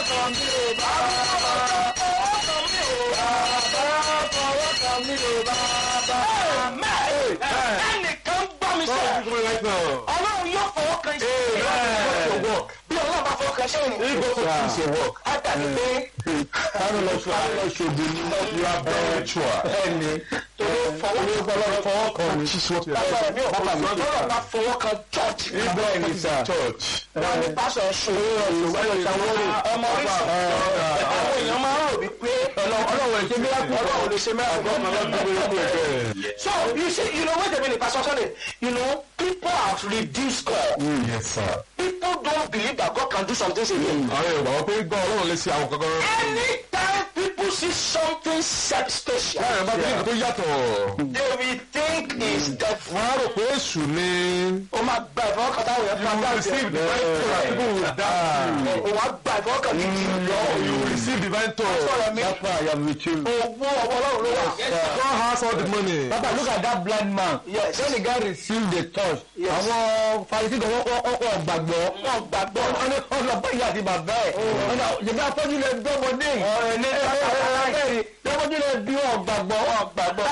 kan mi ò bàbá fọwọ́ kan mi ò bàbá fọwọ́ kan mi ò bàbá. ẹnìkan gbọ́ mi sẹ́ ọlọ́run yóò fọwọ́ kan ṣe é bí ọlọ́run bá fọwọ́ kan ṣe é ní. á dàbí pé Kánú lọ ṣe àwọn ọ̀ṣọ́gun ní ìlú abẹ́rẹ́tùà. ẹni tó fọwọ́ Olúkọlọ́ fọwọ́ kan ní. lágbára mi ò bá mi lọ́rọ̀ bá fọwọ́ kan chọ́ọ̀chì. Bẹ́ẹ̀ ni sà. Church. wọ́n ní pásọ̀ ṣòro ọmọ oríṣi àwọn èèyàn máa ń rò wípé Ọlọ́run ẹ̀ṣẹ́ bí lápò. ọlọ́run lè ṣe mẹ́rin. So you see, you know, wait a minute, Pastor Sunday. You know, people have reduced God. Yes sir. People don't believe that God can do some things again. Àwọn Yorùbá wọ́n pé gbọ́ Ọlọ́run lè ṣe àwọn kankan. Anytime people see something se- special, Báyọ̀ bá bí nǹkan tó yàtọ̀. they will think is devil. Wọ́n á rò pé èṣù ni. O máa gba ìfọwọ́kàn táwọn yẹn fún You receive divine touch. People will die. O wá gba ìfọwọ́kàn gidi lọ. You will receive divine touch. Sọ̀rọ̀ mi, That's why I am with you. owó ọwọ́ ọlọ́run ló wà. God has all the money. Papa look at that blind man. Yes. When the guy received the touch, Yes. àwọn Farisi kan wọ́n wọ́n gbàgbọ́. Wọ́n gbàgbọ́. Wọ́n ní wọ́n lọ bá ìyá àti bàbá ẹ̀. Wọ́n náà jẹ̀bi afọ́jú lè bí ọmọdé yìí. Ọ̀rẹ́ ní Bẹ́ẹ̀ni, lọ́mọdé lè bí wọn gbàgbọ́. gbàgbọ́.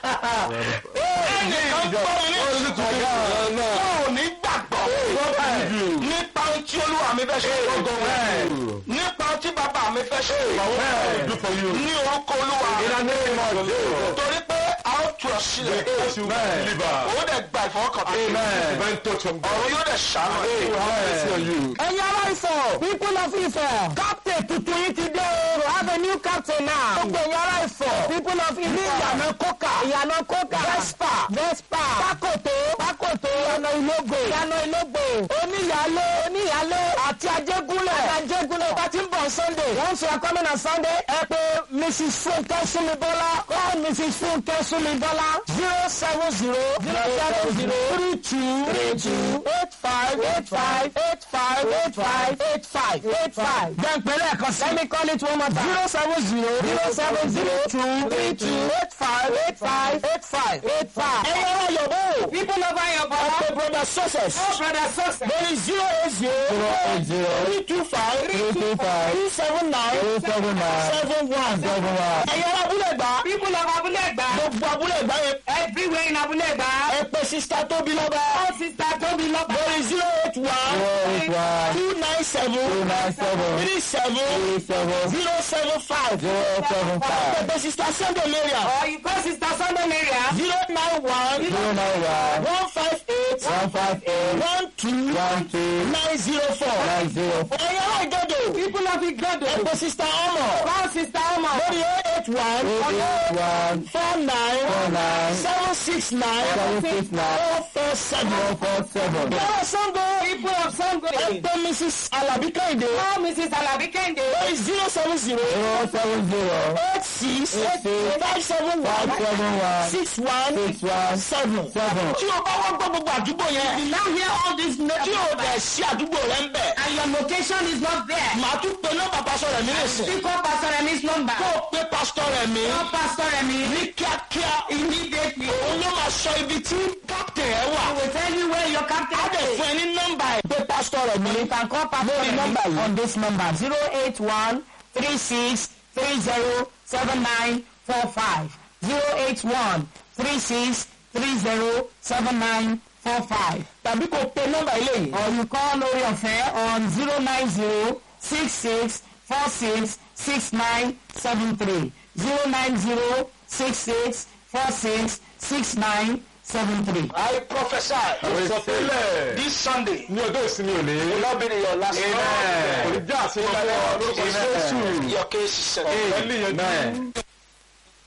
Ẹnìkan gbọ́ mi ní ìsìnkú. Wọn ò ní gbàgbọ́. Nípa ohun tí olúwa mi fẹ́ ṣe. Nípa ohun tí bàbá mi fẹ́ ṣe. Do for you. Ní orúkọ olúwa. Torí pé a ó tu ọ sílẹ̀. Yes, you believer. Ó dẹ̀ gba ìfọwọ́kàn. Divine touch from God. Ọ̀run yóò dẹ̀ ṣàánú. ẹ̀. Will have mercy on you. ẹ̀yin aláìsàn people of Ifẹ̀ captain tuntun yìí ti dé o we have a new captain now gbogbo ẹ̀yin aláìsàn people of Ifẹ̀ ní ìyànà kókà ìyànà kókà vespa vespa pákòtó pákòtó ìyànà ìlógbò ìyànà ìlógbò oníyàlé oníyàlé àti ajégúnlẹ̀ àti ajégúnlẹ̀ bá ti ń bọ̀ sunday once you are coming on sunday ẹ pé mrs funke sumibola call mrs funke sumibola zero seven zero zero seven zero three two three two eight five eight five eight five eight five eight five eight five. then pẹ̀lú ẹ̀kan sí. let me call it one more time. zero seven zero zero seven zero two three two eight five eight five eight five eight five. ẹ̀yin ọ̀rọ̀ yòówó. people over your body. ọ̀pẹ brother success. oh brother success. there is zero eight zero. zero eight zero. three two five. three two five. three seven nine. three seven nine. seven one. seven one. ẹ̀yin ọ̀rọ̀ abúlé gbà. people of abúlé gbà. gbogbo abúlé gbà yẹn. everywhere in abúlé gbà. ẹ pè sista tóbi lọ́ba. ó sista tóbi lọ́ba. there is zero eight one. zero eight one. two nine seven. two nine seven. three seven. three seven. zero seven five. zero seven five. ẹ pè sista sunday maria. or you call sista sunday maria. zero nine one. zero nine one. one five eight. one five eight. one two. one two. nine zero four. nine zero four. ẹ̀yin ọ̀rọ̀ ìdodo. people of ìdodo. ẹ pè sista ọmọ. call sista ọmọ. lórí eight one. eight one. four nine. four nine. seven six nine. seven six nine. four four seven. four four seven. yọ̀rọ̀ sango. people of sango. ẹ pè mrs alabi kẹ́hìndé. call mrs alabi kẹ́hìndé. lórí zero seven zero. zero seven zero. eight six. eight six. five seven one. five seven one. six one. six one. seven. seven. tí o bá wọ́n gbọ́ gbogbo àdúgbò yẹn. you now hear all this name. tí o bẹ̀ sí àdúgbò rẹ ń bẹ̀. and your location is not there. màá tún pe nọ́mbà pásọ rẹ̀ mi lè sìn. Pick up Pastor Remi's number. kó o pe pásítọ̀ rẹ̀ mi. Call Pastor Remi ní kíákíá. immediately. òun ló máa sọ ibi tí kápítẹ̀ ẹ wà. I will tell you where your captain á dẹ̀ is. fún ẹ ní nọ́mbà ẹ̀. pé pásítọ̀ rẹ̀ mi. You can call Pastor lórí nọ́mbà Remi yìí. on this number zero eight one three six three zero seven nine four five zero eight one three six three zero seven nine four five. tàbí kó o pe nọ́mbà ilé yìí. or you call lórí ọ̀fẹ́ on zero nine zero six six four six six nine seven three zero nine zero six six four six six nine seven three. I prophesy Ìsọtẹ́lẹ̀. this Sunday. Ní ọjọ́ ìsinmi òní. will not be your last Kò ní já àṣeyọrí lórúkọ Jésù. Your case is settled. Ẹ̀lí yẹn